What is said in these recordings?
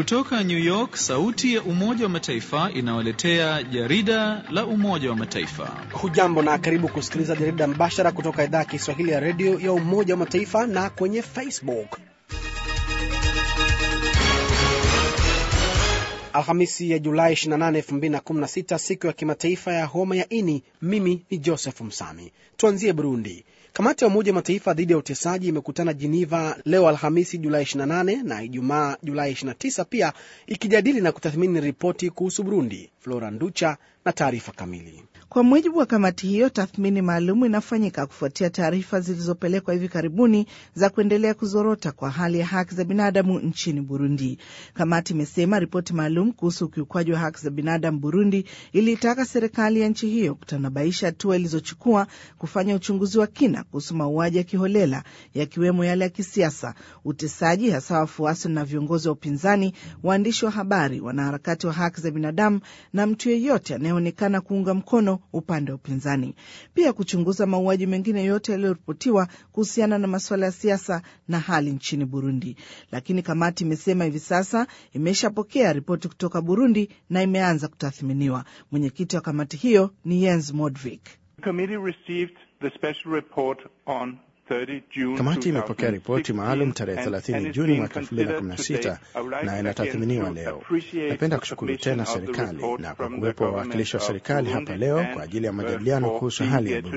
Kutoka New York, sauti ya Umoja wa Mataifa inawaletea jarida la Umoja wa Mataifa. Hujambo na karibu kusikiliza jarida mbashara kutoka idhaa ya Kiswahili ya redio ya Umoja wa Mataifa na kwenye Facebook. Alhamisi ya Julai 28, 2016, siku ya kimataifa ya homa ya ini. Mimi ni Joseph Msami. Tuanzie Burundi. Kamati ya Umoja wa Mataifa dhidi ya utesaji imekutana Geneva leo Alhamisi Julai 28 na Ijumaa Julai 29, pia ikijadili na kutathmini ripoti kuhusu Burundi. Flora Nducha na taarifa kamili. Kwa mujibu wa kamati hiyo, tathmini maalum inafanyika kufuatia taarifa zilizopelekwa hivi karibuni za kuendelea kuzorota kwa hali ya haki za binadamu nchini Burundi. Kamati imesema ripoti maalum kuhusu ukiukwaji wa haki za binadamu Burundi iliitaka serikali ya nchi hiyo kutanabaisha hatua ilizochukua kufanya uchunguzi wa kina kuhusu mauaji ya kiholela yakiwemo yale ya kisiasa, utesaji, hasa wafuasi na viongozi wa upinzani, waandishi wa habari, wanaharakati wa haki za binadamu na mtu yeyote anayeonekana kuunga mkono upande wa upinzani. Pia kuchunguza mauaji mengine yote yaliyoripotiwa kuhusiana na masuala ya siasa na hali nchini Burundi. Lakini kamati imesema hivi sasa imeshapokea ripoti kutoka Burundi na imeanza kutathminiwa. Mwenyekiti wa kamati hiyo ni Jens Modvik. Kamati imepokea ripoti maalum tarehe 30 Juni mwaka 2016 na inatathminiwa leo. Napenda kushukuru tena serikali na kwa kuwepo wawakilishi wa serikali hapa leo kwa ajili ya majadiliano kuhusu hali ya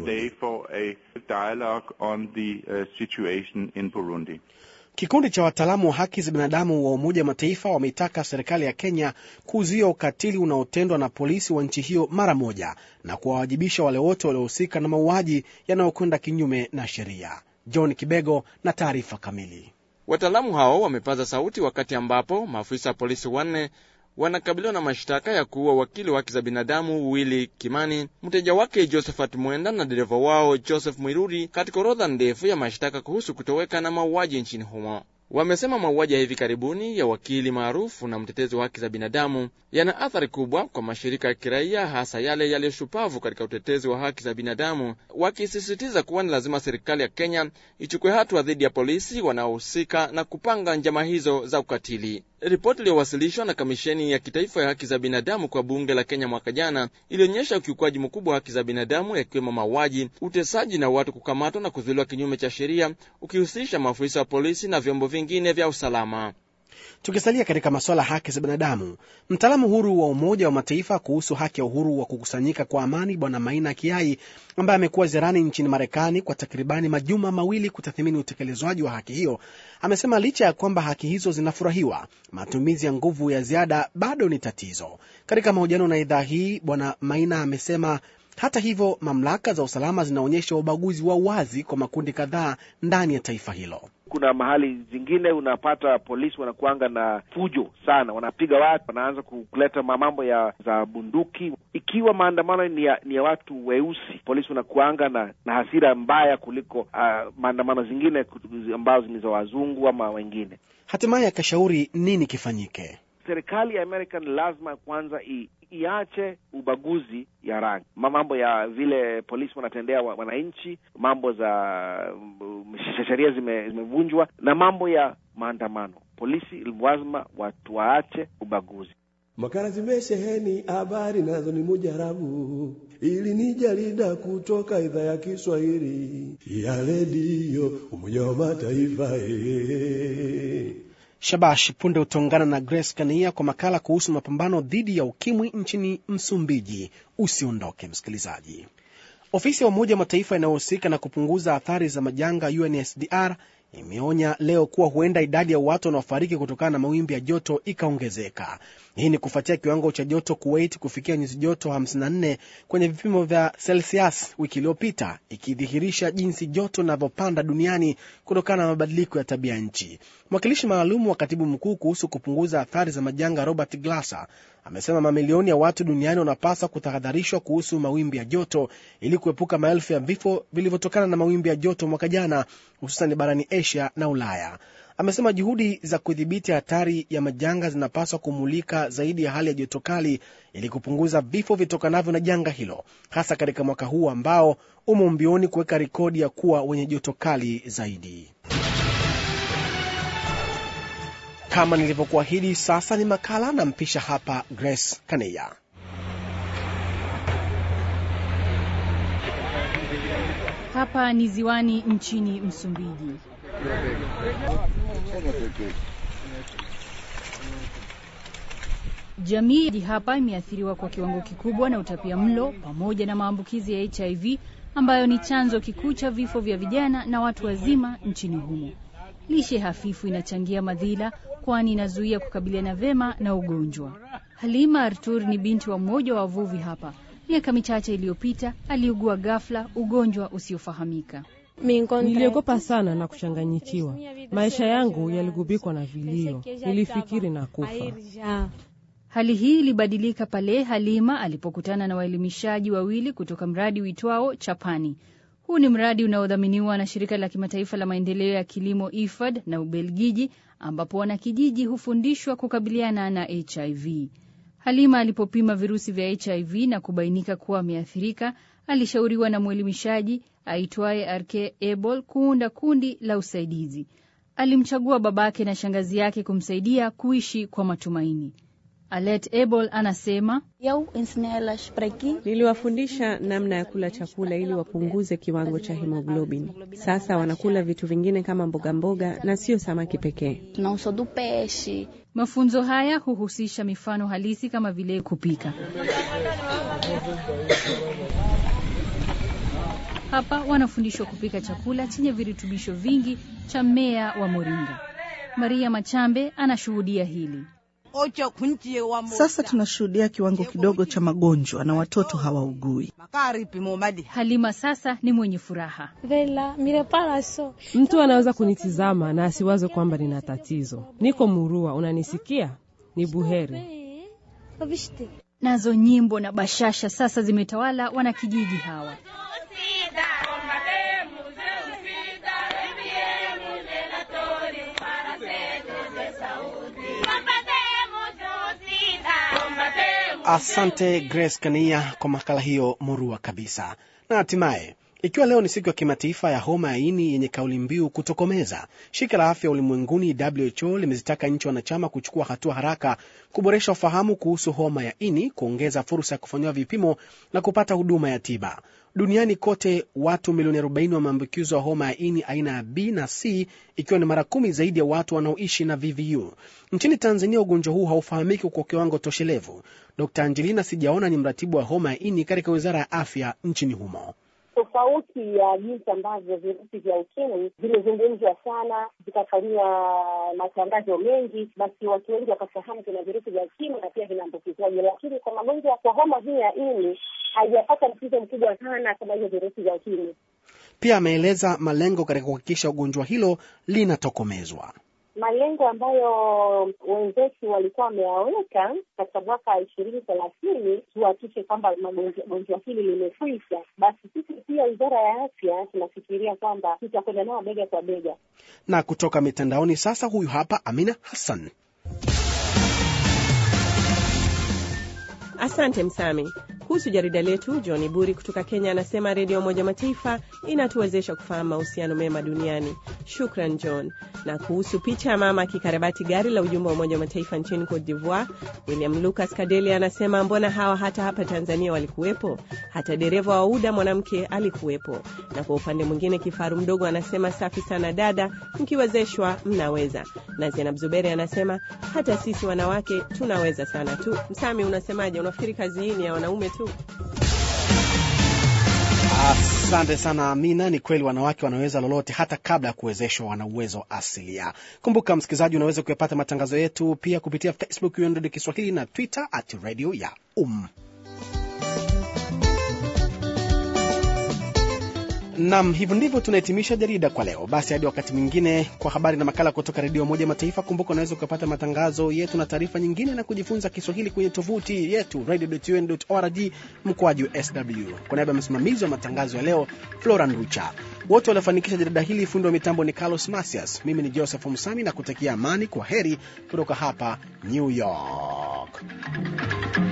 Burundi. Kikundi cha wataalamu wa haki za binadamu wa Umoja wa Mataifa wameitaka serikali ya Kenya kuzuia ukatili unaotendwa na polisi wa nchi hiyo mara moja na kuwawajibisha wale wote waliohusika na mauaji yanayokwenda kinyume na sheria. John Kibego na taarifa kamili. Wataalamu hao wamepaza sauti wakati ambapo maafisa wa polisi wanne wanakabiliwa na mashtaka ya kuua wakili wa haki za binadamu Willy Kimani, mteja wake Josephat Mwenda na dereva wao Joseph Mwiruri katika orodha ndefu ya mashtaka kuhusu kutoweka na mauaji nchini humo. Wamesema mauaji ya hivi karibuni ya wakili maarufu na mtetezi wa haki za binadamu yana athari kubwa kwa mashirika ya kiraia, hasa yale yaliyoshupavu katika utetezi wa haki za binadamu, wakisisitiza kuwa ni lazima serikali ya Kenya ichukue hatua dhidi ya polisi wanaohusika na kupanga njama hizo za ukatili. Ripoti iliyowasilishwa na Kamisheni ya Kitaifa ya Haki za Binadamu kwa bunge la Kenya mwaka jana ilionyesha ukiukwaji mkubwa wa haki za binadamu, yakiwemo mauaji, utesaji na watu kukamatwa na kuzuiliwa kinyume cha sheria, ukihusisha maafisa wa polisi na vyombo vingine vya usalama. Tukisalia katika masuala ya haki za binadamu, mtaalamu huru wa Umoja wa Mataifa kuhusu haki ya uhuru wa kukusanyika kwa amani Bwana Maina Kiai, ambaye amekuwa ziarani nchini Marekani kwa takribani majuma mawili kutathmini utekelezwaji wa haki hiyo, amesema licha ya kwamba haki hizo zinafurahiwa, matumizi ya nguvu ya ziada bado ni tatizo. Katika mahojiano na idhaa hii, Bwana Maina amesema hata hivyo, mamlaka za usalama zinaonyesha ubaguzi wa wazi kwa makundi kadhaa ndani ya taifa hilo. Kuna mahali zingine unapata polisi wanakuanga na fujo sana, wanapiga watu, wanaanza kuleta mambo ya za bunduki. Ikiwa maandamano ni ya, ni ya watu weusi, polisi wanakuanga na, na hasira mbaya kuliko uh, maandamano zingine ambazo ni za wazungu ama wengine. Hatimaye akashauri nini kifanyike. Serikali ya Amerika ni lazima kwanza i, iache ubaguzi ya rangi, mambo ya vile polisi wanatendea wananchi, mambo za sheria zimevunjwa zime na mambo ya maandamano. Polisi lazima watu waache ubaguzi. Makala zimesheheni habari nazo ni mujarabu, ili ni jarida kutoka idhaa ya Kiswahili ya redio Umoja wa Mataifa ee. Shabash, punde utaungana na Grace Kania kwa makala kuhusu mapambano dhidi ya ukimwi nchini Msumbiji. Usiondoke msikilizaji. Ofisi ya Umoja wa Mataifa inayohusika na kupunguza athari za majanga UNSDR imeonya leo kuwa huenda idadi ya watu wanaofariki kutokana na mawimbi ya joto ikaongezeka. Hii ni kufuatia kiwango cha joto Kuwait kufikia nyuzi joto 54 kwenye vipimo vya Celsius wiki iliyopita, ikidhihirisha jinsi joto linavyopanda duniani kutokana na mabadiliko ya tabia nchi. Mwakilishi maalum wa katibu mkuu kuhusu kupunguza athari za majanga Robert Glasser amesema mamilioni ya watu duniani wanapaswa kutahadharishwa kuhusu mawimbi ya joto ili kuepuka maelfu ya vifo vilivyotokana na mawimbi ya joto mwaka jana, hususan barani Asia na Ulaya. Amesema juhudi za kudhibiti hatari ya majanga zinapaswa kumulika zaidi ya hali ya joto kali ili kupunguza vifo vitokanavyo na janga hilo, hasa katika mwaka huu ambao umo mbioni kuweka rekodi ya kuwa wenye joto kali zaidi. Kama nilivyokuahidi, sasa ni makala na mpisha hapa Grace Kaneya. Hapa ni ziwani nchini Msumbiji. Jamii hapa imeathiriwa kwa kiwango kikubwa na utapia mlo pamoja na maambukizi ya HIV ambayo ni chanzo kikuu cha vifo vya vijana na watu wazima nchini humo. Lishe hafifu inachangia madhila, kwani inazuia kukabiliana vema na ugonjwa. Halima Artur ni binti wa mmoja wa wavuvi hapa. Miaka michache iliyopita aliugua ghafla ugonjwa usiofahamika. Niliogopa sana na kuchanganyikiwa. Maisha yangu yaligubikwa na vilio, nilifikiri na kufa. Hali hii ilibadilika pale Halima alipokutana na waelimishaji wawili kutoka mradi uitwao Chapani. Huu ni mradi unaodhaminiwa na shirika la kimataifa la maendeleo ya kilimo IFAD na Ubelgiji, ambapo wanakijiji hufundishwa kukabiliana na HIV. Halima alipopima virusi vya HIV na kubainika kuwa ameathirika, alishauriwa na mwelimishaji aitwaye RK Ebol kuunda kundi la usaidizi. Alimchagua babake na shangazi yake kumsaidia kuishi kwa matumaini. Alet Ebol anasema niliwafundisha namna ya kula chakula ili wapunguze kiwango cha hemoglobin. Sasa wanakula vitu vingine kama mboga mboga na sio samaki pekee. Mafunzo haya huhusisha mifano halisi kama vile kupika. Hapa wanafundishwa kupika chakula chenye virutubisho vingi cha mmea wa moringa. Maria Machambe anashuhudia hili. Sasa tunashuhudia kiwango kidogo cha magonjwa na watoto hawaugui. Halima sasa ni mwenye furaha. Mtu anaweza kunitizama na asiwaze kwamba nina tatizo. Niko murua, unanisikia? Ni buheri. Nazo nyimbo na bashasha sasa zimetawala wanakijiji hawa. Asante Grace Kania kwa makala hiyo murua kabisa. Na hatimaye, ikiwa leo ni siku ya kimataifa ya homa ya ini yenye kauli mbiu kutokomeza, shirika la afya ulimwenguni WHO limezitaka nchi wanachama kuchukua hatua haraka kuboresha ufahamu kuhusu homa ya ini, kuongeza fursa ya kufanyiwa vipimo na kupata huduma ya tiba. Duniani kote watu milioni 40 wameambukizwa homa ya ini aina ya B na C, ikiwa ni mara kumi zaidi ya watu wanaoishi na VVU. Nchini Tanzania ugonjwa huu haufahamiki kwa kiwango toshelevu. Dr Angelina Sijaona ni mratibu wa homa ya ini katika wizara ya afya nchini humo. Tofauti ya jinsi ambavyo virusi vya ukimwi vimezungumzwa sana, vikafanyiwa matangazo mengi, basi watu wengi wakafahamu kuna virusi vya ukimwi na pia vinaambukizwaje, lakini kwa magonjwa kwa homa hii ya ini haijapata mtizo mkubwa sana kama hivyo virusi vya ukimwi. Pia ameeleza malengo katika kuhakikisha ugonjwa hilo linatokomezwa. Malengo ambayo wenzetu walikuwa wameyaweka katika mwaka ishirini thelathini tuhakikishe kwamba gonjwa hili limekwisha, basi sisi pia wizara ya afya tunafikiria kwamba tutakwenda nao bega kwa bega. Na kutoka mitandaoni sasa, huyu hapa Amina Hassan. Asante Msami. Kuhusu jarida letu, John Buri kutoka Kenya anasema redio ya Umoja Mataifa inatuwezesha kufahamu mahusiano mema duniani. Shukran John. Na kuhusu picha ya mama akikarabati gari la ujumbe wa Umoja wa Mataifa nchini Cote d'Ivoire, William Lucas Kadeli anasema mbona hawa hata hapa Tanzania walikuwepo, hata dereva wa UDA mwanamke alikuwepo. Na kwa upande mwingine, kifaru mdogo anasema safi sana dada, mkiwezeshwa mnaweza. Na Zainab Zuberi anasema hata sisi wanawake tunaweza sana tu. Msami, unasemaje? Unafikiri kazi hii ni ya wanaume tu? Asante sana Amina. Ni kweli wanawake wanaweza lolote, hata kabla ya kuwezeshwa wana uwezo asilia. Kumbuka msikilizaji, unaweza kuyapata matangazo yetu pia kupitia Facebook UNDD Kiswahili na Twitter at radio ya um Nam, hivyo ndivyo tunahitimisha jarida kwa leo. Basi hadi wakati mwingine, kwa habari na makala kutoka redio Moja Mataifa. Kumbuka unaweza ukapata matangazo yetu na taarifa nyingine na kujifunza Kiswahili kwenye tovuti yetu radio.un.org mkoaji sw. Kwa niaba ya msimamizi wa matangazo ya leo Flora Nducha, wote waliofanikisha jarida hili, fundi wa mitambo ni Carlos Masias, mimi ni Joseph Msami na kutakia amani. Kwa heri kutoka hapa New York.